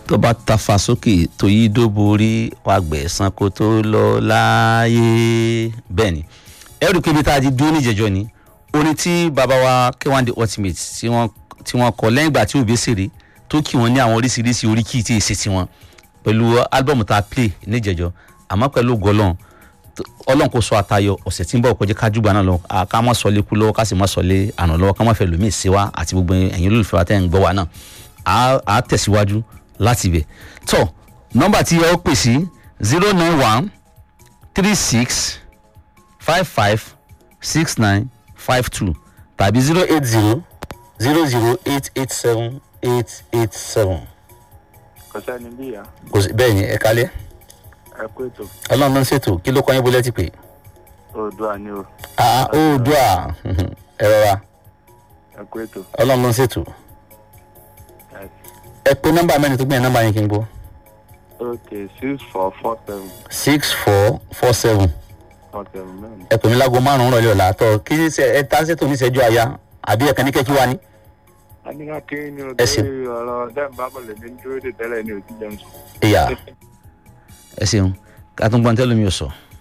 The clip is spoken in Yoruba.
tó bá tafa sókè tó yí dóborí wàá gbẹ̀san kó tó lọ láàyè bẹ́ẹ̀ ni ẹrù kébi tá a ti dúró níjẹjọ ni orin tí bàbá wa K1 The Ultimate tí wọ́n tí wọ́n kọ lẹ́yìn ìgbà tí òbí ṣèrè tó kì wọ́n ní àwọn oríṣiríṣi oríkì tí èsì tiwọn pẹ̀lú álbọ̀mù tá a play níjẹjọ àmọ́ pẹ̀lú gọlọ́n ọlọ́run kò sọ àtayọ ọ̀sẹ̀ tí ń bọ̀ kọjá kájúgbà náà lọ à, ká má sọ lé kú lọ́wọ́ ká sì má sọ lé àná lọ́wọ́ ká má fẹ́ lómi sí wa àti gbogbo ẹ̀yin olólùfẹ́ wa tẹ́ ń gbọ́ wa náà à á tẹ̀síwájú láti ibẹ̀ tọ́ nọ́mbà tí ẹ ó pè sí zero nine one three six five five six nine five two tàbí zero eight zero zero zero eight eight seven eight eight seven. kò sẹ́ni bí ìyá kò sí bẹ́ẹ̀ ni ẹ kálẹ̀ ẹ kú ètò ọlọ́run ló ń ṣètò kí ló kọ́ yín bó lẹ́tì pé. oòdùà ni o ah oòdùà ẹ rọra ẹ kú ètò ọlọ́run ló ń ṣètò ẹ ẹ pé nọ́mbà mẹ́rin tó gbìyànjú nọ́mbà yín kí n gbọ́ ok six four four seven six four four seven four seven mẹ́rin. ẹ pè mí láago márùn-ún rọ̀lẹ́ ọ̀la àtọ̀ kí ní sẹ ẹ tá ṣètò níṣẹ́jú àyà àbí ẹ̀kan ní kẹ́kí wá ní. a ní ká kí ni o Ẹ ṣeun. torí ọ̀rọ̀ dẹ́nbà bọ̀ lèmi ń dúró dè tẹ́lẹ̀ ní òtí jẹun sùn. ìyá ẹ ṣeun ká tún gbọ́n tẹ́lómi ò sọ.